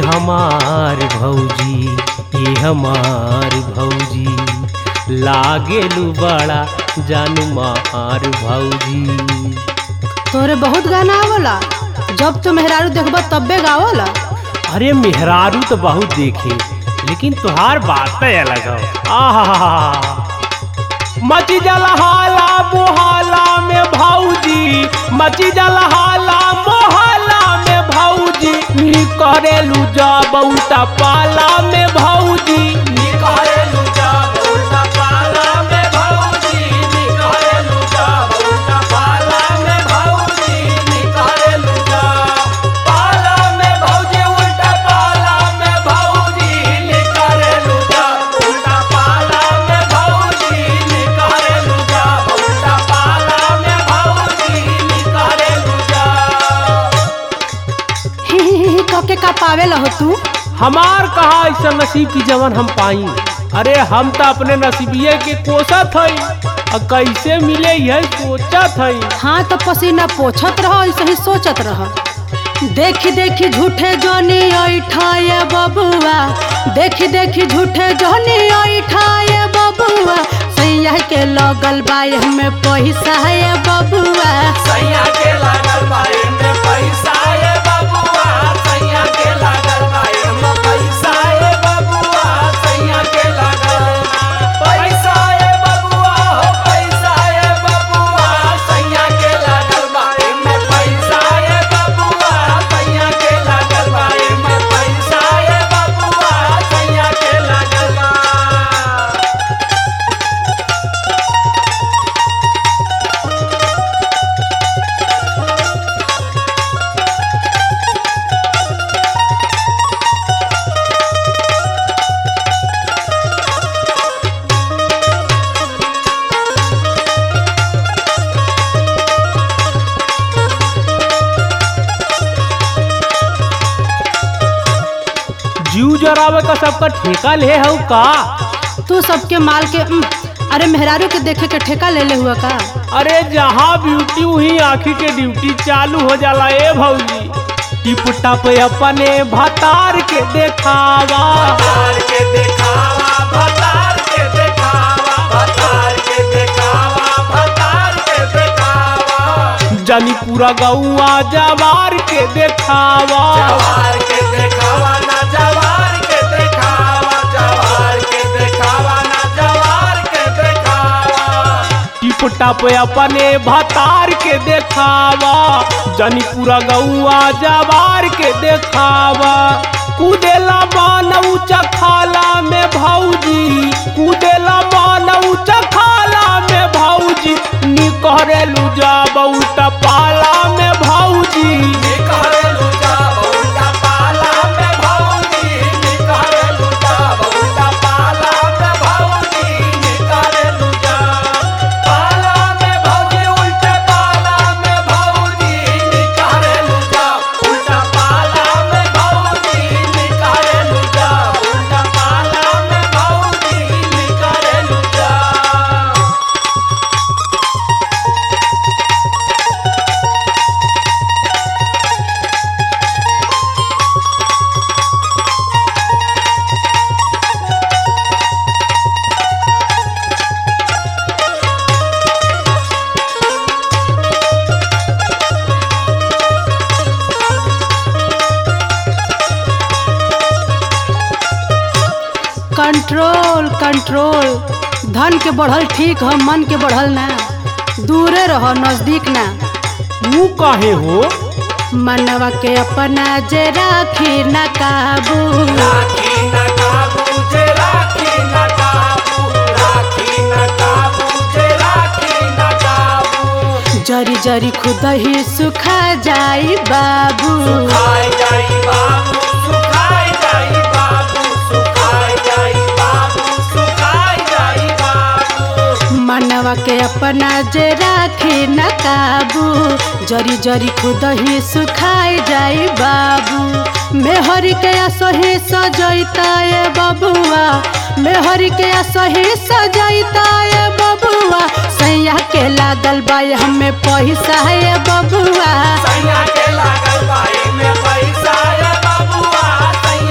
हमार भौजी ये हमार भौजी लागेलू बड़ा जानू मार भौजी तोरे बहुत गाना आवला जब तो मेहरारू देखबा तब्बे गावला अरे मेहरारू तो बहुत देखे लेकिन तुहार बात अलग हो आहा मची जलहाला मोहल्ला में भौजी मची जलहाला मोहल्ला में भौजी नी करेलू जा बहुता पाला में भौजी नी करेलू जा बहुता पाला में भौजी नी करेलू जा बहुता पाला में भौजी नी करेलू जा पाला में भौजी उल्टा पाला में भौजी नी करेलू जा उल्टा पाला में भौजी नी करेलू जा उल्टा पाला में भौजी नी करेलू जा ही ही ही कके का पावेला हो तू हमार कहा ऐसा नसीब की जवन हम पाई अरे हम तो अपने नसीबिये के कोसत हई और कैसे मिले यही सोचत हई हाँ तो पसीना पोछत रहो ऐसे ही सोचत रहो देखी देखी झूठे जोनी ऐठाए बबुआ देखी देखी झूठे जोनी ऐठाए बबुआ सैया के लगल बाय हमें पैसा है बबुआ सैया के लागल बाए में पैसा ए बबुआ सैया के लागल बाए में पैसा ए बबुआ सैया के लागल पैसा ए बबुआ हो पैसा ए बबुआ सैया के लागल बाए में पैसा ए बबुआ सैया के लागल बाए में पैसा ए बबुआ सैया के लागल बा जीव जरावे का सबका ठेका ले हऊ का तू सबके माल के उम, अरे मेहरारू के देखे के ठेका ले ले हुआ का अरे जहाँ ब्यूटी वही आँखी के ड्यूटी चालू हो जाला ए भौजी टिप टप अपने भतार के देखावा भतार के देखावा भतार के देखावा भतार के देखावा भतार के देखावा जानी पूरा गौआ जवार के देखावा जवार के देखावा ना जवार के देखावा जवार के देखावा ना जवार के देखावा टिप टप अपने भतार के देखावा जनी पूरा गौआ जवार के देखावा कूदेला मान ऊंचा खाला में भौजी कूदेला मान ऊंचा खाला में भौजी निकरेलू जा बहुता पाला में भौजी निकरेलू जा बहुता पाला में भौजी निकरेलू जा बहुता पाला में भौजी निकरेलू जा पाला में भौजी उल्टे पाला में भौजी निकरेलू जा उल्टा पाला में भौजी निकरेलू जा उल्टा पाला में भौजी निकरेलू जा कंट्रोल कंट्रोल धन के बढ़ल ठीक है मन के बढ़ल ना दूरे रहो नजदीक ना मुँह काहे हो मनवा के अपना जे राखी न काबू राखी न काबू जे राखी न काबू राखी न काबू जे राखी न काबू जरी जरी खुद ही सुखा जाई बाबू सुखाई जाई बाबू सुखाई जाई बाबू सुखाई जाई बाबू सुखाई जाई बाबू मनवा के अपना जे राखी न काबू जरी जरी खुद ही सुखाई जाई बाबू मेहर के असही सजैता ये बबुआ मेहर के असही सजैता ये बबुआ सैया के लागल बा हमें पैसा ये बबुआ सैया के लागल बाई में पैसा ये बबुआ सैया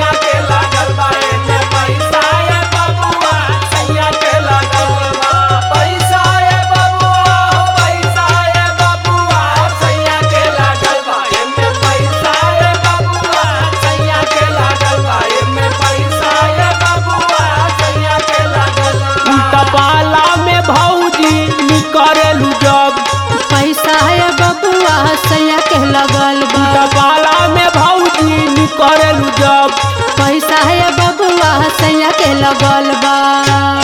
बा